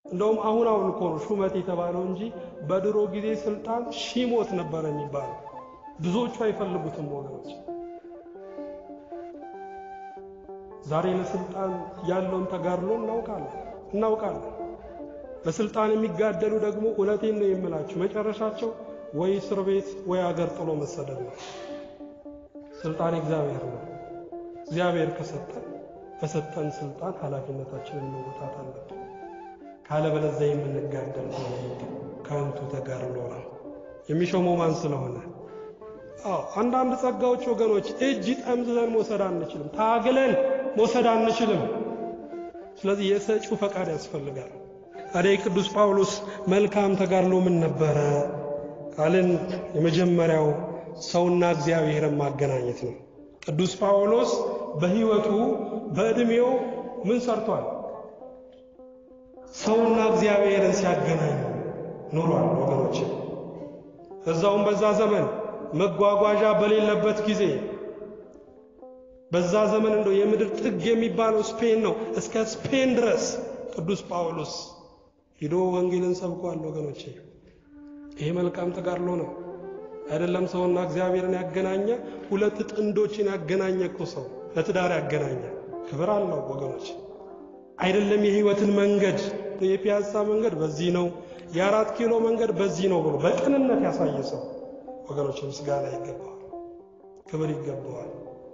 እንደውም አሁን አሁን እኮ ነው ሹመት የተባለው እንጂ በድሮ ጊዜ ስልጣን ሺሞት ነበር የሚባለው። ብዙዎቹ አይፈልጉትም ወገኖች። ዛሬ ለስልጣን ያለውን ተጋድሎ እናውቃለን እናውቃለን። ለስልጣን የሚጋደሉ ደግሞ እውነቴን ነው የምላችሁ መጨረሻቸው ወይ እስር ቤት ወይ አገር ጥሎ መሰደድ ነው። ስልጣን እግዚአብሔር ነው። እግዚአብሔር ከሰጠን በሰጠን ስልጣን ኃላፊነታችንን መወጣት አለብን። ካለበለዚያ የምንጋደል ሆነ ከንቱ ተጋድሎ ነው። የሚሾመው ማን ስለሆነ? አዎ አንዳንድ ጸጋዎች ወገኖች እጅ ጠምዝዘን መውሰድ አንችልም፣ ታግለን መውሰድ አንችልም። ስለዚህ የሰጪው ፈቃድ ያስፈልጋል። ታዲያ የቅዱስ ጳውሎስ መልካም ተጋድሎ ምን ነበረ ካልን የመጀመሪያው ሰውና እግዚአብሔርን ማገናኘት ነው። ቅዱስ ጳውሎስ በሕይወቱ በዕድሜው ምን ሰርቷል? ሰውና እግዚአብሔርን ሲያገናኝ ኖሯል ወገኖች። እዛውም በዛ ዘመን መጓጓዣ በሌለበት ጊዜ በዛ ዘመን እንደው የምድር ጥግ የሚባለው ስፔን ነው። እስከ ስፔን ድረስ ቅዱስ ጳውሎስ ሂዶ ወንጌልን ሰብኳል ወገኖቼ። ይሄ መልካም ተጋድሎ ነው አይደለም? ሰውና እግዚአብሔርን ያገናኘ ሁለት ጥንዶችን ያገናኘ እኮ ሰው ለትዳር ያገናኘ ክብር አለው ወገኖች። አይደለም የህይወትን መንገድ የፒያሳ መንገድ በዚህ ነው፣ የአራት ኪሎ መንገድ በዚህ ነው ብሎ በቅንነት ያሳየ ሰው ወገኖች ምስጋና ይገባዋል፣ ክብር ይገባዋል።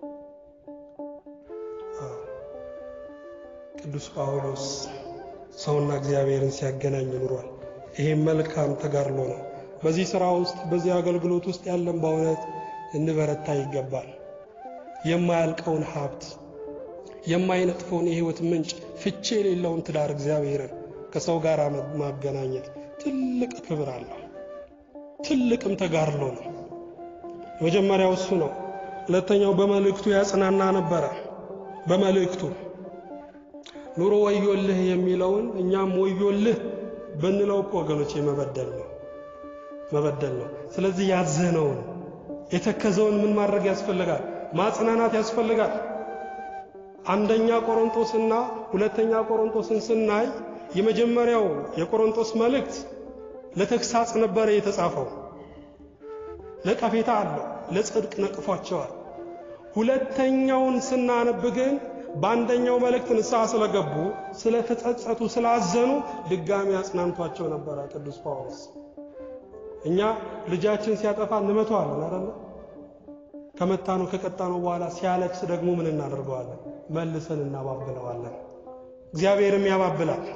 ቅዱስ ጳውሎስ ሰውና እግዚአብሔርን ሲያገናኝ ኑሯል። ይሄም መልካም ተጋድሎ ነው። በዚህ ሥራ ውስጥ በዚህ አገልግሎት ውስጥ ያለን በእውነት እንበረታ ይገባል። የማያልቀውን ሀብት የማይነጥፈውን የህይወት ምንጭ ፍቼ የሌለውን ትዳር እግዚአብሔርን ከሰው ጋር ማገናኘት ትልቅ ክብር አለው። ትልቅም ተጋድሎ ነው። የመጀመሪያው እሱ ነው። ሁለተኛው በመልእክቱ ያጽናና ነበረ። በመልእክቱ ኑሮ ወዮልህ የሚለውን እኛም ወዮልህ ብንለው እኮ ወገኖች መበደል ነው መበደል ነው። ስለዚህ ያዘነውን የተከዘውን ምን ማድረግ ያስፈልጋል? ማጽናናት ያስፈልጋል። አንደኛ ቆሮንቶስና ሁለተኛ ቆሮንቶስን ስናይ የመጀመሪያው የቆሮንቶስ መልእክት ለተግሳጽ ነበረ የተጻፈው። ነቀፌታ አለው፣ ለጽድቅ ነቅፏቸዋል። ሁለተኛውን ስናነብ ግን በአንደኛው መልእክት ንስሐ ስለገቡ ስለተጸጸቱ፣ ስላዘኑ ድጋሚ አጽናንቷቸው ነበረ ቅዱስ ጳውሎስ። እኛ ልጃችን ሲያጠፋ እንመተዋለን አይደለ? ከመታነው ከቀጣነው በኋላ ሲያለቅስ ደግሞ ምን እናደርገዋለን? መልሰን እናባብለዋለን። እግዚአብሔርም ያባብላል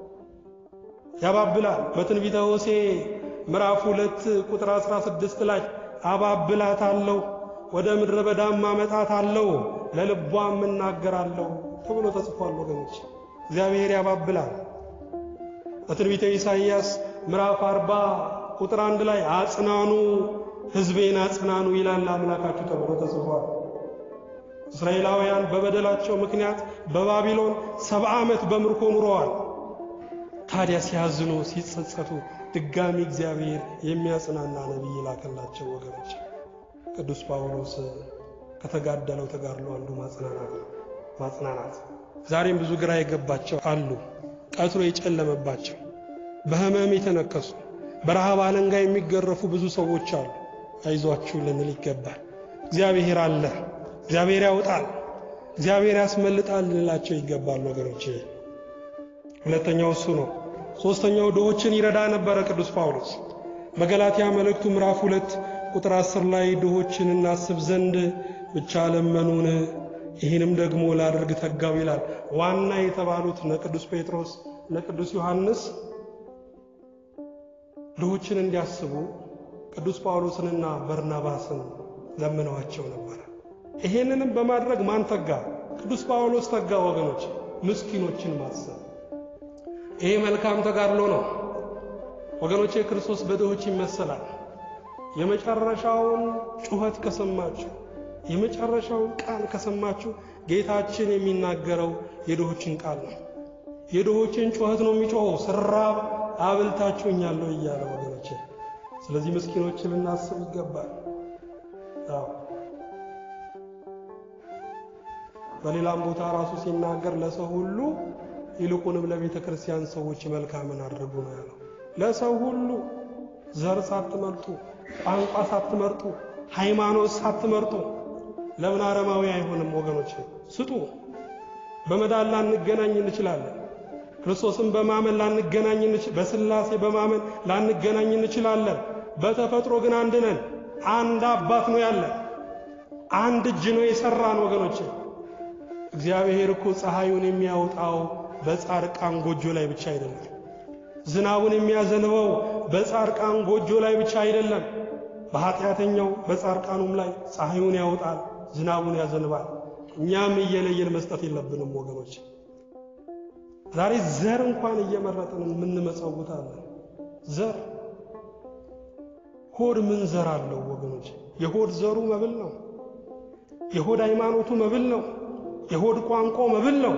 ያባብላል። በትንቢተ ሆሴዕ ምዕራፍ ሁለት ቁጥር 16 ላይ አባብላታለሁ፣ ወደ ምድረ በዳም አመጣታለሁ፣ ለልቧም እናገራለሁ ተብሎ ተጽፏል። ወገኖች እግዚአብሔር ያባብላል። በትንቢተ ኢሳይያስ ምዕራፍ 40 ቁጥር አንድ ላይ አጽናኑ ሕዝቤን አጽናኑ ይላል አምላካችሁ ተብሎ ተጽፏል። እስራኤላውያን በበደላቸው ምክንያት በባቢሎን ሰባ ዓመት በምርኮ ኑረዋል። ታዲያ ሲያዝኑ ሲጸጸቱ ድጋሚ እግዚአብሔር የሚያጽናና ነቢይ ላከላቸው። ወገኖች ቅዱስ ጳውሎስ ከተጋደለው ተጋድሎ አንዱ ማጽናናት ነው። ማጽናናት ዛሬም ብዙ ግራ የገባቸው አሉ፣ ቀትሮ የጨለመባቸው በሕመም የተነከሱ በረሃብ አለንጋ የሚገረፉ ብዙ ሰዎች አሉ። አይዟችሁ ልንል ይገባል። እግዚአብሔር አለ፣ እግዚአብሔር ያውጣል፣ እግዚአብሔር ያስመልጣል ልንላቸው ይገባል ወገኖች። ሁለተኛው እሱ ነው። ሦስተኛው ድሆችን ይረዳ ነበረ ቅዱስ ጳውሎስ በገላትያ መልእክቱ ምዕራፍ ሁለት ቁጥር አስር ላይ ድሆችን እናስብ ዘንድ ብቻ ለመኑን፣ ይህንም ደግሞ ላደርግ ተጋው ይላል። ዋና የተባሉት እነ ቅዱስ ጴጥሮስ እነ ቅዱስ ዮሐንስ ድሆችን እንዲያስቡ ቅዱስ ጳውሎስንና በርናባስን ለምነዋቸው ነበረ። ይሄንንም በማድረግ ማን ተጋ? ቅዱስ ጳውሎስ ተጋ። ወገኖች ምስኪኖችን ማሰብ ይሄ መልካም ተጋድሎ ነው ወገኖቼ። ክርስቶስ በድሆች ይመሰላል። የመጨረሻውን ጩኸት ከሰማችሁ፣ የመጨረሻውን ቃል ከሰማችሁ ጌታችን የሚናገረው የድሆችን ቃል ነው። የድሆችን ጩኸት ነው የሚጮኸው። ስራብ አብልታችሁኛለሁ እያለ ወገኖቼ። ስለዚህ ምስኪኖችን ልናስብ ይገባል። አዎ በሌላም ቦታ ራሱ ሲናገር ለሰው ሁሉ ይልቁንም ለቤተ ክርስቲያን ሰዎች መልካምን አድርጉ ነው ያለው። ለሰው ሁሉ ዘር ሳትመርጡ፣ ቋንቋ ሳትመርጡ፣ ሃይማኖት ሳትመርጡ ለምን አረማዊ አይሆንም? ወገኖች ስጡ። በመዳን ላንገናኝ እንችላለን። ክርስቶስን በማመን ላንገናኝ በስላሴ በማመን ላንገናኝ እንችላለን። በተፈጥሮ ግን አንድ ነን። አንድ አባት ነው ያለን። አንድ እጅ ነው የሰራን ወገኖች። እግዚአብሔር እኮ ፀሐዩን የሚያወጣው በጻድቃን ጎጆ ላይ ብቻ አይደለም። ዝናቡን የሚያዘንበው በጻድቃን ጎጆ ላይ ብቻ አይደለም። በኃጢአተኛው በጻድቃኑም ላይ ፀሐዩን ያወጣል፣ ዝናቡን ያዘንባል። እኛም እየለየን መስጠት የለብንም ወገኖች። ዛሬ ዘር እንኳን እየመረጥን የምንመጸውታለን። ዘር ሆድ ምን ዘር አለው ወገኖች? የሆድ ዘሩ መብል ነው። የሆድ ሃይማኖቱ መብል ነው። የሆድ ቋንቋው መብል ነው።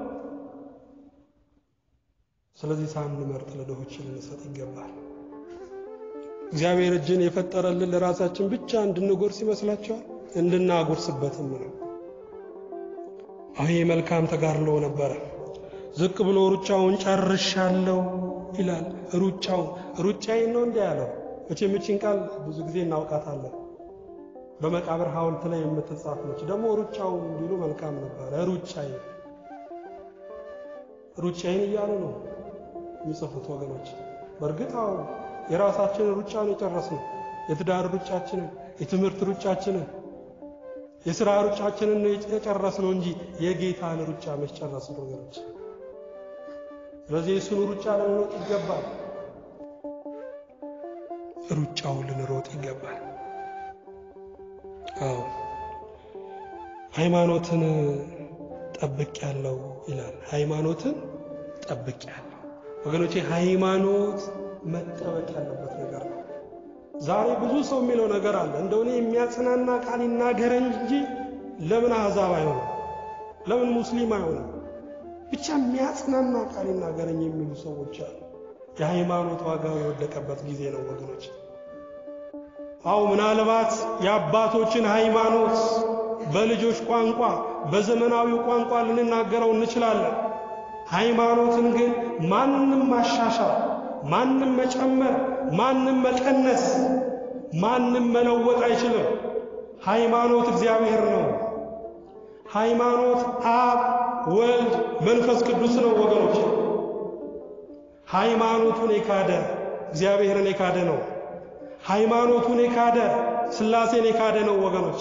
ስለዚህ ሳንመርጥ ለድሆች ልንሰጥ ይገባል። እግዚአብሔር እጅን የፈጠረልን ለራሳችን ብቻ እንድንጎርስ ይመስላችኋል? እንድናጎርስበትም ነው። አሁን መልካም ተጋድሎ ነበረ። ዝቅ ብሎ ሩጫውን ጨርሻለሁ ይላል። ሩጫውን ሩጫዬን ነው እንዲህ ያለው። መቼም ይህችን ቃል ብዙ ጊዜ እናውቃታለን። በመቃብር ሐውልት ላይ የምትጻፍ ነች። ደግሞ ሩጫውን እንዲሉ መልካም ነበረ። ሩጫዬ ሩጫዬን እያሉ ነው የሚጽፉት ወገኖች። በእርግጥ አዎ የራሳችንን ሩጫ ነው የጨረስነው። የትዳር ሩጫችንን፣ የትምህርት ሩጫችንን፣ የሥራ ሩጫችንን ነው የጨረስነው እንጂ የጌታን ሩጫ መች ጨረስን ወገኖች? ስለዚህ የእሱን ሩጫ ልንሮጥ ይገባል። ሩጫውን ልንሮጥ ይገባል። አዎ ሃይማኖትን ጠብቅ ያለው ይላል። ሃይማኖትን ጠብቅ ያለው ወገኖቼ፣ ሃይማኖት መጠበቅ ያለበት ነገር ነው። ዛሬ ብዙ ሰው የሚለው ነገር አለ። እንደሆነ የሚያጽናና ቃል ይናገረን እንጂ ለምን አሕዛብ አይሆንም? ለምን ሙስሊም አይሆንም? ብቻ የሚያጽናና ቃል ይናገረኝ የሚሉ ሰዎች አሉ። የሃይማኖት ዋጋው የወደቀበት ጊዜ ነው ወገኖች። አው ምናልባት የአባቶችን ሃይማኖት በልጆች ቋንቋ በዘመናዊው ቋንቋ ልንናገረው እንችላለን። ሃይማኖትን ግን ማንም ማሻሻል፣ ማንም መጨመር፣ ማንም መቀነስ፣ ማንም መለወጥ አይችልም። ሃይማኖት እግዚአብሔር ነው። ሃይማኖት አብ፣ ወልድ፣ መንፈስ ቅዱስ ነው ወገኖች። ሃይማኖቱን የካደ እግዚአብሔርን የካደ ነው። ሃይማኖቱን የካደ ሥላሴን የካደ ነው ወገኖች።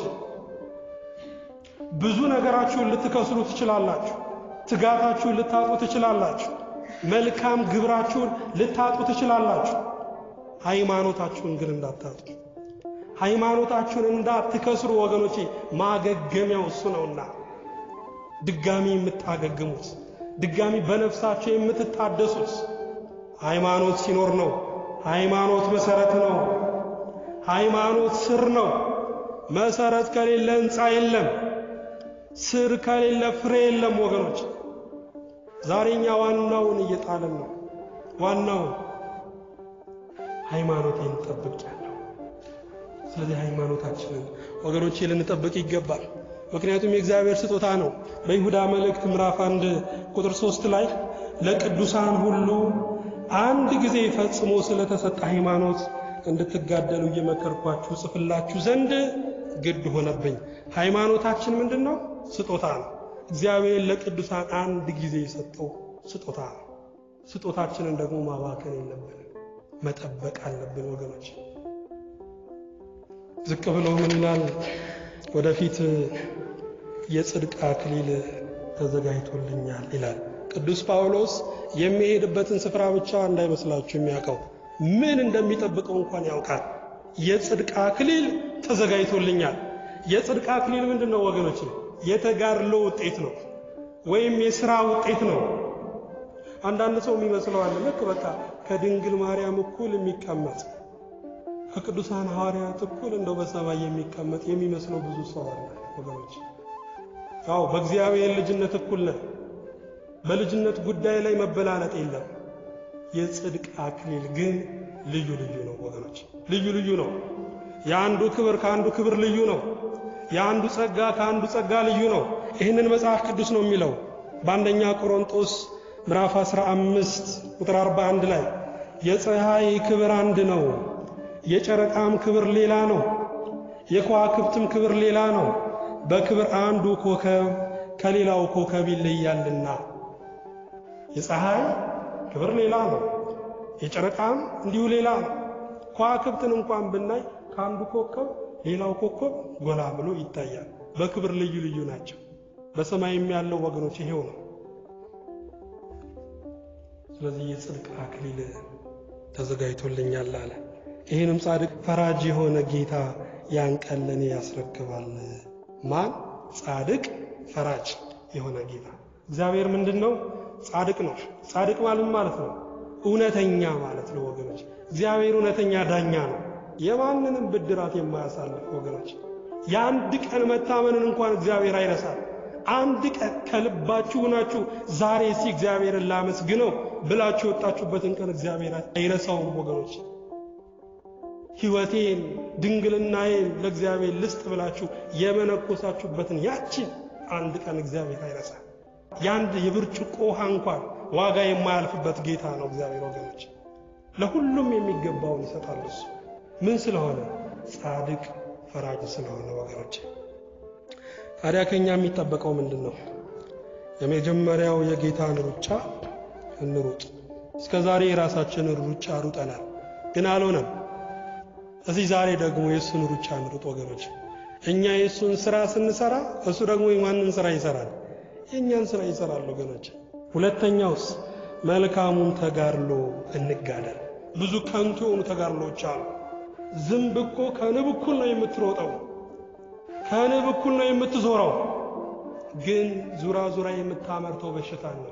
ብዙ ነገራችሁን ልትከስሩ ትችላላችሁ። ትጋታችሁን ልታጡ ትችላላችሁ። መልካም ግብራችሁን ልታጡ ትችላላችሁ። ሃይማኖታችሁን ግን እንዳታጡ፣ ሃይማኖታችሁን እንዳትከስሩ ወገኖቼ። ማገገሚያው እሱ ነውና ድጋሚ የምታገግሙት ድጋሚ በነፍሳቸው የምትታደሱት ሃይማኖት ሲኖር ነው። ሃይማኖት መሰረት ነው። ሃይማኖት ስር ነው። መሰረት ከሌለ ሕንፃ የለም። ስር ከሌለ ፍሬ የለም ወገኖች። ዛሬኛ ዋናውን እየጣልን ነው። ዋናውን ሃይማኖቴን ጠብቄያለሁ። ስለዚህ ሃይማኖታችንን ወገኖቼ ልንጠብቅ ይገባል። ምክንያቱም የእግዚአብሔር ስጦታ ነው። በይሁዳ መልእክት ምዕራፍ አንድ ቁጥር ሶስት ላይ ለቅዱሳን ሁሉ አንድ ጊዜ ፈጽሞ ስለተሰጠ ሃይማኖት እንድትጋደሉ እየመከርኳችሁ ጽፍላችሁ ዘንድ ግድ ሆነብኝ። ሃይማኖታችን ምንድን ነው? ስጦታ ነው። እግዚአብሔር ለቅዱሳን አንድ ጊዜ የሰጠው ስጦታ ነው። ስጦታችንን ደግሞ ማባከን የለብንም፣ መጠበቅ አለብን ወገኖች። ዝቅ ብሎ ምን ይላል? ወደፊት የጽድቅ አክሊል ተዘጋጅቶልኛል ይላል ቅዱስ ጳውሎስ። የሚሄድበትን ስፍራ ብቻ እንዳይመስላችሁ የሚያውቀው ምን እንደሚጠብቀው እንኳን ያውቃል። የጽድቅ አክሊል ተዘጋጅቶልኛል። የጽድቅ አክሊል ምንድን ነው ወገኖች? የተጋድሎ ውጤት ነው፣ ወይም የሥራ ውጤት ነው። አንዳንድ ሰው የሚመስለው አለ ልክ በቃ ከድንግል ማርያም እኩል የሚቀመጥ ከቅዱሳን ሐዋርያት እኩል እንደው በሰማይ የሚቀመጥ የሚመስለው ብዙ ሰው አለ ወገኖች። ያው በእግዚአብሔር ልጅነት እኩል ነን። በልጅነት ጉዳይ ላይ መበላለጥ የለም። የጽድቅ አክሊል ግን ልዩ ልዩ ነው ወገኖች፣ ልዩ ልዩ ነው። የአንዱ ክብር ከአንዱ ክብር ልዩ ነው። የአንዱ ጸጋ ከአንዱ ጸጋ ልዩ ነው። ይህንን መጽሐፍ ቅዱስ ነው የሚለው በአንደኛ ቆሮንጦስ ምዕራፍ 15 ቁጥር 41 ላይ የፀሐይ ክብር አንድ ነው፣ የጨረቃም ክብር ሌላ ነው፣ የከዋክብትም ክብር ሌላ ነው። በክብር አንዱ ኮከብ ከሌላው ኮከብ ይለያልና። የፀሐይ ክብር ሌላ ነው፣ የጨረቃም እንዲሁ ሌላ ነው። ከዋክብትን እንኳን ብናይ ከአንዱ ኮከብ ሌላው ኮከብ ጎላ ብሎ ይታያል። በክብር ልዩ ልዩ ናቸው። በሰማይም ያለው ወገኖች ይሄው ነው። ስለዚህ የጽድቅ አክሊል ተዘጋጅቶልኛል አለ። ይህንም ጻድቅ ፈራጅ የሆነ ጌታ ያን ቀን ለእኔ ያስረክባል። ማን? ጻድቅ ፈራጅ የሆነ ጌታ። እግዚአብሔር ምንድን ነው? ጻድቅ ነው። ጻድቅ ማለት ማለት ነው እውነተኛ ማለት ነው ወገኖች። እግዚአብሔር እውነተኛ ዳኛ ነው። የማንንም ብድራት የማያሳልፍ ወገኖች። የአንድ ቀን መታመንን እንኳን እግዚአብሔር አይረሳም። አንድ ቀን ከልባችሁ ሆናችሁ ዛሬ እስቲ እግዚአብሔርን ላመስግነው ብላችሁ የወጣችሁበትን ቀን እግዚአብሔር አይረሳውም ወገኖች። ሕይወቴን ድንግልናዬን ለእግዚአብሔር ልስጥ ብላችሁ የመነኮሳችሁበትን ያችን አንድ ቀን እግዚአብሔር አይረሳም። የአንድ የብርጭቆ ውሃ እንኳን ዋጋ የማያልፍበት ጌታ ነው እግዚአብሔር ወገኖች። ለሁሉም የሚገባውን ይሰጣል እሱ ምን ስለሆነ ጻድቅ ፈራጅ ስለሆነ ወገኖች። ታዲያ ከኛ የሚጠበቀው ምንድን ነው? የመጀመሪያው የጌታን ሩጫ እንሩጥ። እስከ ዛሬ የራሳችንን ሩጫ ሩጠናል፣ ግን አልሆነም። እዚህ ዛሬ ደግሞ የእሱን ሩጫ እንሩጥ ወገኖች። እኛ የእሱን ስራ ስንሰራ እሱ ደግሞ የማንን ስራ ይሰራል? የእኛን ስራ ይሰራል ወገኖች። ሁለተኛውስ መልካሙን ተጋድሎ እንጋደል። ብዙ ከንቱ የሆኑ ተጋድሎች አሉ። ዝንብ እኮ ከንብ እኩል ነው የምትሮጠው፣ ከንብ እኩል ነው የምትዞረው፣ ግን ዙራ ዙራ የምታመርተው በሽታ ነው።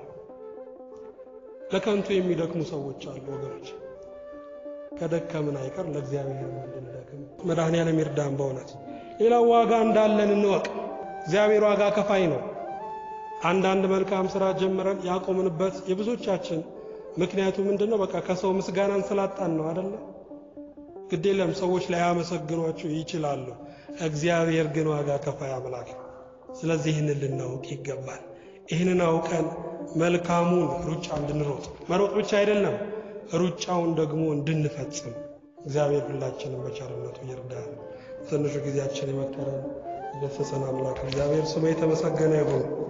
ለከንቱ የሚደክሙ ሰዎች አሉ ወገኖች። ከደከምን አይቀር ለእግዚአብሔር እንድንደክም መድኃኔዓለም ይርዳን። በእውነት ሌላው ዋጋ እንዳለን እንወቅ። እግዚአብሔር ዋጋ ከፋይ ነው። አንዳንድ መልካም ስራ ጀምረን ያቆምንበት የብዙዎቻችን ምክንያቱ ምንድን ነው? በቃ ከሰው ምስጋናን ስላጣን ነው አደለ? ግድ የለም ሰዎች ላያመሰግኗችሁ ይችላሉ። እግዚአብሔር ግን ዋጋ ከፋይ አምላክ ነው። ስለዚህ ይህንን ልናውቅ ይገባል። ይህንን አውቀን መልካሙን ሩጫ እንድንሮጥ መሮጥ ብቻ አይደለም ሩጫውን ደግሞ እንድንፈጽም እግዚአብሔር ሁላችንም በቸርነቱ ይርዳል። ትንሹ ጊዜያችን የመከረን የገሰጸን አምላክ እግዚአብሔር ስሙ የተመሰገነ ይሁን።